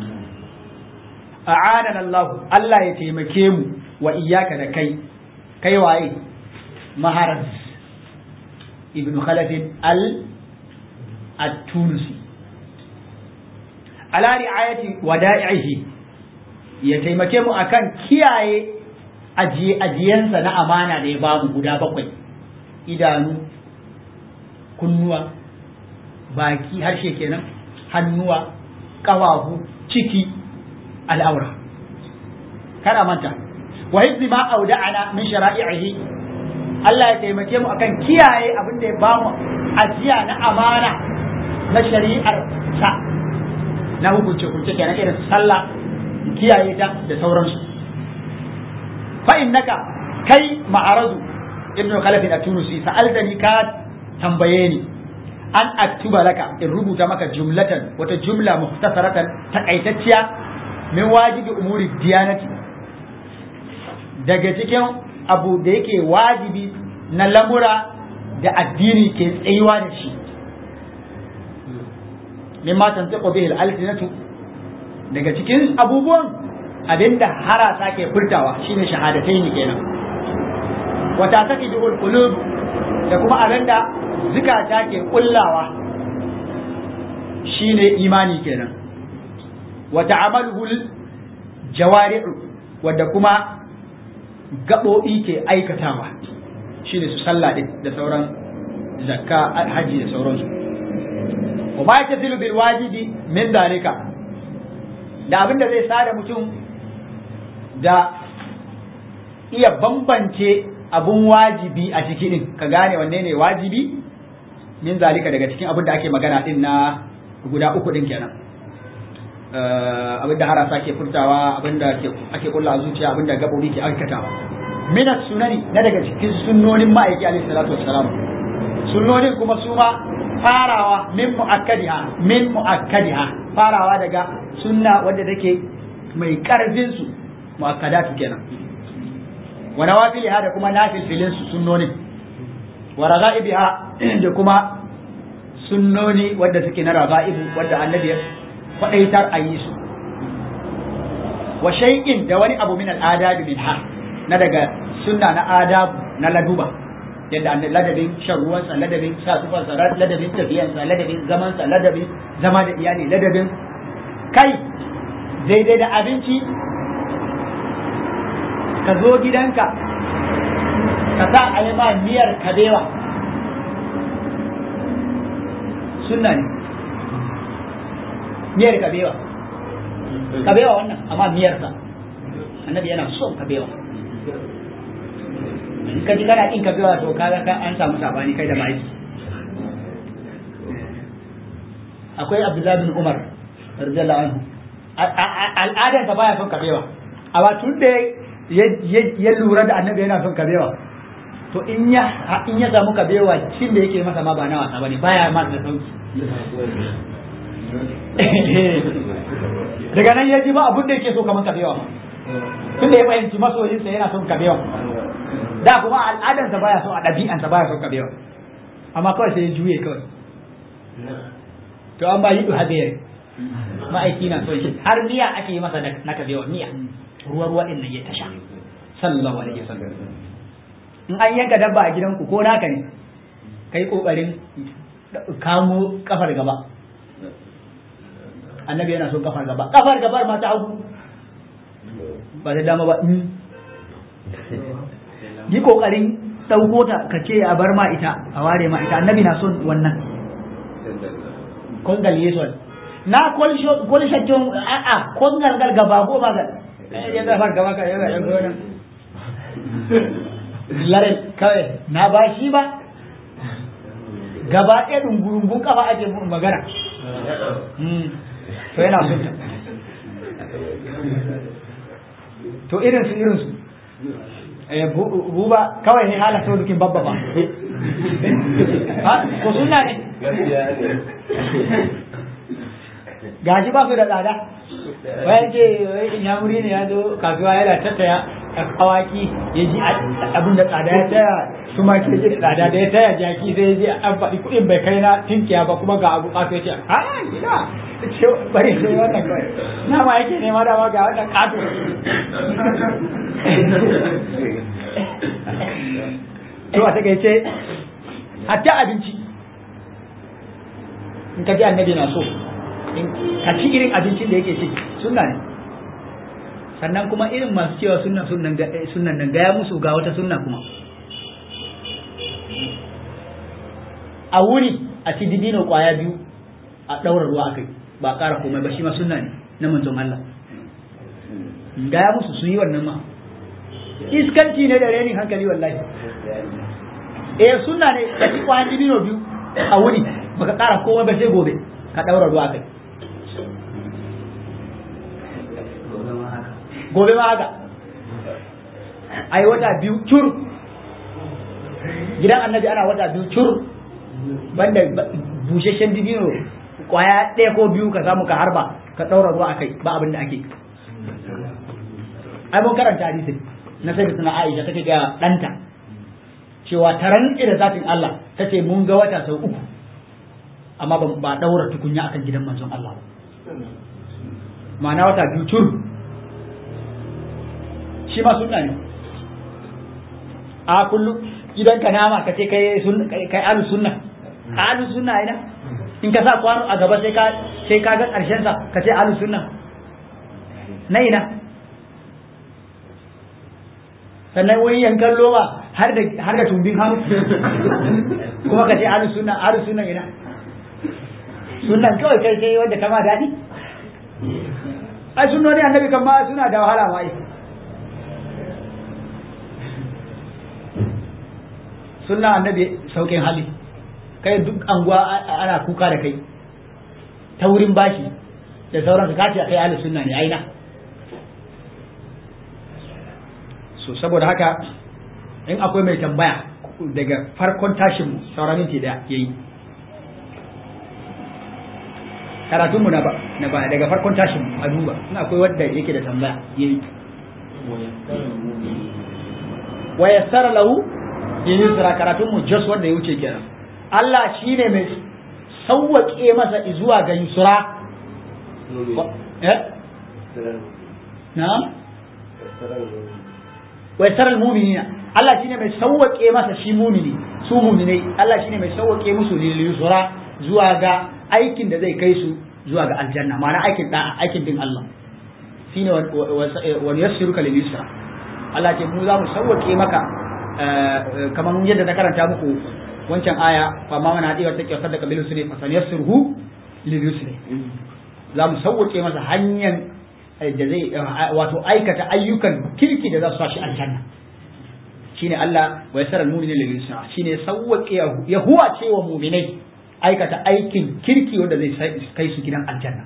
a'ana Allah Allah ya taimake mu wa iyyaka da kai kai waye maharaz ibn khalaf al at-tunisi ala ri'ayati wada'ihi ya taimake mu akan kiyaye ajiye ajiyansa na amana da ya bamu guda bakwai idanu kunnuwa baki harshe kenan hannuwa ƙafafu ciki al'aura kada manta wa hizzi ma auda'ana min shara'ihi Allah ya taimake mu akan kiyaye abin da ya bamu ajiya na amana na shari'ar sa na hukunce hukunce kenan irin sallah kiyaye ta da sauransu fa innaka kai ma'arazu ibnu khalaf at-tunusi sa'altani ka tambaye ni an aktuba laka in rubuta maka jumlatan wata jumla muhtasaratan takaitacciya min wajibi umuri diyanati daga cikin abu da yake wajibi na lamura da addini ke tsayuwa da shi mimma tantiqu bihi al-alsinatu daga cikin abubuwan abinda harasa ke furtawa shine shahadataini kenan wata take duhul qulub da kuma abinda zukata ke kullawa shine imani kenan wata amaluhul jawari'u wadda kuma gaɓoɓi ke aikatawa shine su sallah da sauran zakka haji da sauransu wa ma yatasilu bil wajibi min dalika da abinda zai sada mutum da iya bambance abun wajibi a ciki din ka gane wanne ne wajibi min zalika daga cikin abin da ake magana din na guda uku din kenan abin da harasa ke furtawa abin da ake kulla a zuciya abin da gabobi ke aikatawa min sunani na daga cikin sunnonin ma'aiki alaihi salatu wassalam sunnonin kuma su ma farawa min muakkadiha min muakkadiha farawa daga sunna wanda take mai karfin su muakkadatu kenan wa nawafiliha da kuma nafilfilin su sunnonin wa raga'ibiha da kuma sunnoni wadda suke na raga'ibu wadda annabi ya kwadaitar a yi su wa shay'in da wani abu min al'adab min ha na daga sunna na adabu na laduba yadda an ladabin shan ruwansa ladabin sa tufansa ladabin tafiyansa ladabin zamansa ladabin zama da iyali ladabin kai daidai da abinci ka zo gidanka ka sa a yi ma miyar kabewa sunna ne miyar kabewa kabewa wannan amma miyarsa annabi yana son kabewa in ka ji kana kin kabewa to kaga ka an samu sabani kai da mahaifi akwai abdullahi bin umar radiyallahu anhu al'adarsa baya son kabewa amma tun da ya lura da annabi yana son kabewa to in ya in ya samu kabewa cin da yake masa ma ba na wasa bane baya ma da sauki daga nan ya ji ba abin da yake so kamar kabewa tun da ya fahimci masoyinsa yana son kabewa da kuma al'adarsa baya son a ɗabi'ansa baya son kabewa amma kawai sai ya juye kawai to an ba yi du habiyar ma'aiki na son shi har miya ake yi masa na kabewa miya ruwa ruwa din nan ya tasha sallallahu alaihi wasallam in an yanka dabba a gidanku ko naka ne kai kokarin kamo kafar gaba annabi yana son kafar gaba kafar gabar ma ta hagu ba da dama ba yi kokarin ɗauko ta ka ce a bar ma ita a ware ma ita annabi na son wannan kongal yeson na kwalishaccen a'a kongal gal gaba ko ba ga ya zafar gaba ka yawa yan gona lare kawai na ba shi ba gaba ɗaya ɗungurungun kafa ake magana to yana son ta to irin su irin su buba kawai ne hala sau dukin babba ba ha ko suna ne gaji ba su da tsada bayan ce inyamuri ne ya zo kasuwa yana tattaya awaki ya ji abin da tsada ya taya kuma ke ji da tsada da ya taya jaki sai ya ji an faɗi kuɗin bai kai na tinkiya ba kuma ga abu ƙato ya ce a ina ce bari sai wannan kawai nama yake nema dama ga wannan ƙato to a takaice hatta abinci in ka ji annabi na so in ka ci irin abincin da yake ci sunna ne sannan kuma irin masu cewa sunna sunnan sunnan nan gaya musu ga wata sunna kuma a wuri a ci dibino kwaya biyu a ɗaura ruwa akai ba ƙara komai ba shi ma sunna ne na manzon Allah gaya musu su yi wannan ma iskanci ne da renin hankali wallahi eh sunna ne ka ci kwayan dibino biyu a wuri baka ƙara komai ba sai gobe ka ɗaura ruwa akai gobe ma haka ai wata biyu cur gidan annabi ana wata biyu cur banda busheshen dibino kwaya ɗaya ko biyu ka samu ka harba ka ɗaura ruwa akai ba abin da ake ai mun karanta hadisin na sai suna Aisha take ga ɗanta cewa ta rantse da zatin Allah ta ce mun ga wata sau uku amma ba ɗaura tukunya akan gidan manzon Allah ba ma'ana wata biyu cur shi ma sunna ne a kullum idan ka nama ka ce kai kai alu sunna alu sunna ina in ka sa kwano a gaba sai ka sai ka ga karshen sa ka ce alu sunna na ina sannan wani yankan loma har da har da tumbin hannu kuma ka ce alu sunna alu sunna ina sunnan kawai kai sai wanda kama daɗi ai sunnoni annabi kan ma suna da wahala ma sunna annabi saukin hali kai duk anguwa ana kuka da kai ta wurin bashi da sauran ka kace kai ahli sunna ne aina so saboda haka in akwai mai tambaya daga farkon tashin mu sauran minti daya yayi karatun mu na ba na ba daga farkon tashin mu a duba in akwai wanda yake da tambaya yayi wa yassara lahu yin yusra karatun mu just wanda ya wuce kenan Allah shine mai sauwaƙe masa zuwa ga yusra eh na wa yasaral mu'minina Allah shine mai sauwake masa shi mu'mini su mu'minai Allah shine mai sauwake musu lil yusra zuwa ga aikin da zai kai su zuwa ga aljanna ma'ana aikin da'a aikin din Allah shine wa yassiruka lil yusra Allah ce mu za mu sauwake maka kamar yadda na karanta muku wancan aya fa ma mana hadiwa take sadaka bil usri fa sanyassirhu lil yusri za mu sauwake masa hanyar da zai wato aikata ayyukan kirki da za su sashi aljanna shine Allah wa yasara al-mu'mina lil yusra shine sauwake ya huwa cewa mu'minai aikata aikin kirki wanda zai kai su gidan aljanna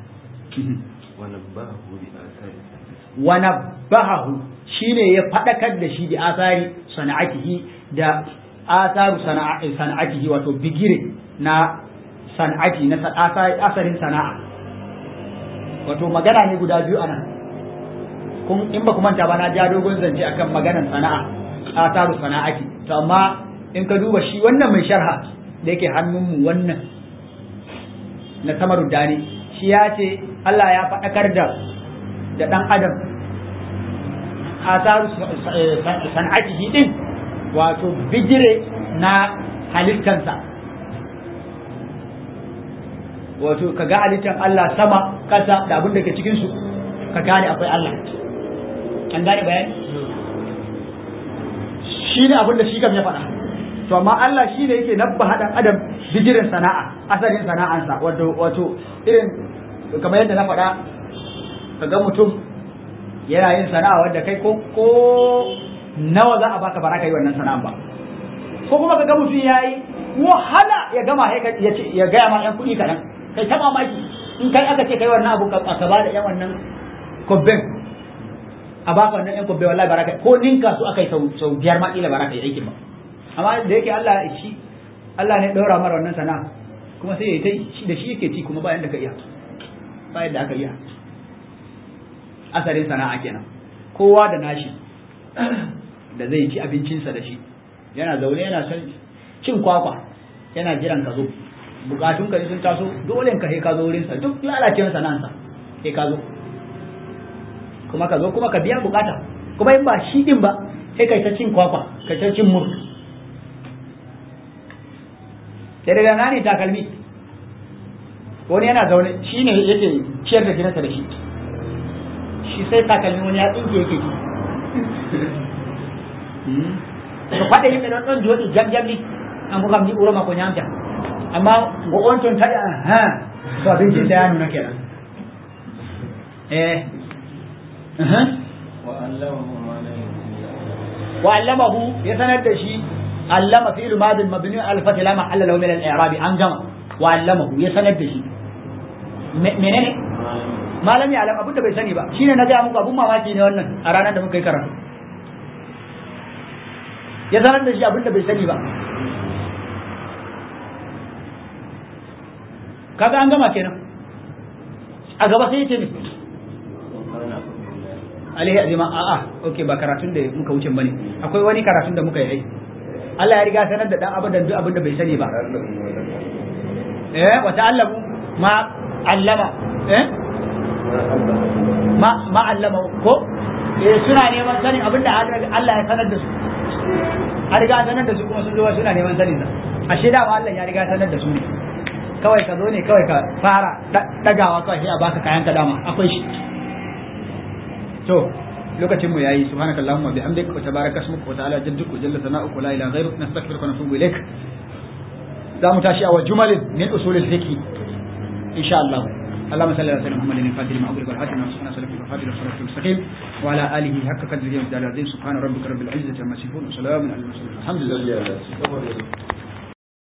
wa nabbahu shine ya fadakar da shi da asari sana'atihi da asaru sana'atihi wato bigire na sana'ati na asarin sana'a wato magana ne guda biyu anan kun in ba ku manta ba na ja dogon zance akan maganar sana'a asaru sana'ati to amma in ka duba shi wannan mai sharha da yake hannunmu wannan na samaru dani shi ya ce Allah ya faɗakar da da ɗan adam asaru sana'atihi din wato bijire na halittansa wato ka ga halittar Allah sama kasa da abin da ke cikin su ka gane akwai Allah an gane bayani shi ne abin da shi kam ya faɗa to amma Allah shi ne yake nabba haɗan adam bijirin sana'a asalin sana'ansa wato wato irin kamar yadda na faɗa ka ga mutum yana yin sana'a wadda kai ko ko nawa za a baka ba ka yi wannan sana'a ba ko kuma ka ga mutum ya yi wahala ya gama ya gaya ma yan kuɗi kaɗan kai ta mamaki in kai aka ce kai wannan abu ka ba da yan wannan kobben a baka wannan yan kobben wallahi baraka ko ninka su aka yi sau biyar ma kila baraka yi aikin ba amma da yake Allah shi Allah ne ɗaura mara wannan sana'a kuma sai ya yi da shi yake ci kuma bayan da ka iya bayan da aka iya asalin sana'a kenan kowa da nashi da zai ci abincinsa da shi yana zaune yana son cin kwakwa yana jiran ka zo bukatun ka sun taso dole ka sai ka zo wurin sa duk lalacewar sana'ansa sai ka zo kuma ka zo kuma ka biya bukata kuma in ba shi din ba sai kai ta cin kwakwa kai ta cin mur sai daga nani takalmi wani yana zaune shi ne yake ciyar da jinasa da shi shi sai takalmi wani ya tsinke yake ji to faɗa yimɓe ɗon ɗon jooɗi jam jam ni amko kam ni ɓuro makko ñamta amma ngo on toon taƴa ha to abinci sayanu na kenan eh wa allamahu ya sanar da shi allama fi'lu madin mabni al fath la mahalla lahu min al i'rab an gama wa allamahu ya sanar da shi menene malami alam abin da bai sani ba shine na ga muku abun mamaki ne wannan a ranar da muka yi karatu ya sanar da shi abin da bai sani ba kaga an gama kenan a gaba sai yace ne alaihi azima a a okay ba karatun da muka wuce bane akwai wani karatun da muka yi Allah ya riga sanar da dan abadan duk abin da bai sani ba eh wa ta'allamu ma allama eh ma ma allama ko eh suna neman sanin abin da Allah ya sanar da su a riga sanar da su kuma sun zo suna neman sanin sa ashe da Allah ya riga sanar da su ne kawai ka zo ne kawai ka fara dagawa kawai sai a baka kayan ka dama akwai shi to lokacin mu yayi subhanaka allahumma bihamdik wa tabaraka ismuka wa ta'ala jadduk wa jalla sana'uka la ilaha ghayruk nastaghfiruka wa natubu ilaik za mu tashi a wa jumalin min usul al-fiqh insha Allah اللهم صل على سيدنا محمد الفاتح لما أغلق والحاتم لما سبحانه وتعالى في الفاتح والصلاة المستقيم وعلى آله حق قدره ومقداره العظيم سبحان ربك رب العزة عما يصفون وسلام على المرسلين الحمد لله